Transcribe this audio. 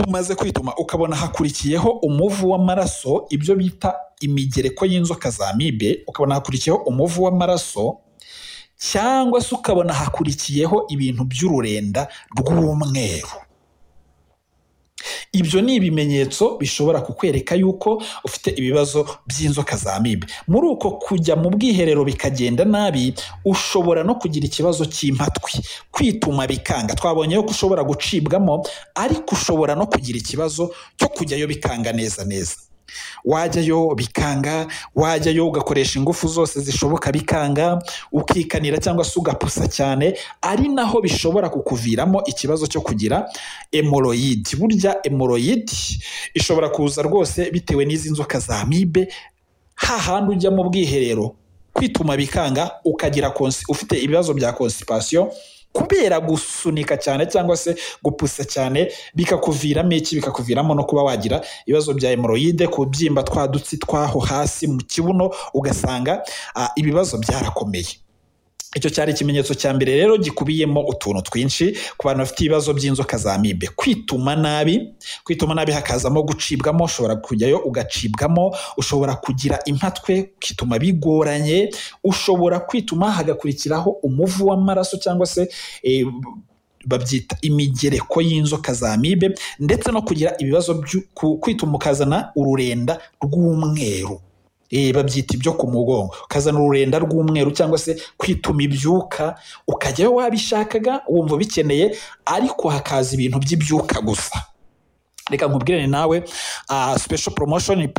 umaze kwituma ukabona hakurikiyeho umuvu w'amaraso ibyo bita imigereko y'inzoka za mibe ukabona hakurikiyeho umuvu w'amaraso cyangwa se ukabona hakurikiyeho ibintu by'ururenda rw'umweru ibyo ni ibimenyetso bishobora kukwereka yuko ufite ibibazo by'inzoka za mibe muri uko kujya mu bwiherero bikagenda nabi ushobora no kugira ikibazo cy'impatwi kwituma bikanga twabonye ko ushobora gucibwamo ariko ushobora no kugira ikibazo cyo kujyayo bikanga neza neza wajyayo bikanga wajyayo ugakoresha ingufu zose zishoboka bikanga ukikanira cyangwa se ugapusa cyane ari naho bishobora kukuviramo ikibazo cyo kugira emoroyidi burya emoroyidi ishobora kuza rwose bitewe n'izi nzoka za mibe hahandi ujya mu bwiherero kwituma bikanga ukagira konsi ufite ibibazo bya konsipasiyo kubera gusunika cyane cyangwa se gupusa cyane bikakuviramo iki bikakuviramo no kuba wagira ibibazo bya hemoroyide kubyimba twa dutsi twaho hasi mu kibuno ugasanga ah, ibibazo byarakomeye icyo cyari ikimenyetso cya mbere rero gikubiyemo utuntu twinshi ku bantu bafite ibibazo by'inzoka za mibe kwituma nabi kwituma nabi hakazamo gucibwamo ushobora kujyayo ugacibwamo ushobora kugira impatwe ukituma bigoranye ushobora kwituma hagakurikiraho umuvu w'amaraso cyangwa se eh, babyita imigereko y'inzoka za mibe ndetse no kugira ibibazo by'u- ku- kwituma ukazana ururenda rw'umweru Eh, babyita ibyo ku mugongo ukazana ururenda rw'umweru cyangwa se kwituma ibyuka ukajyayo wabishakaga wumva ubikeneye ariko hakaza ibintu by'ibyuka gusa reka nkubwire nawe ah, special promotion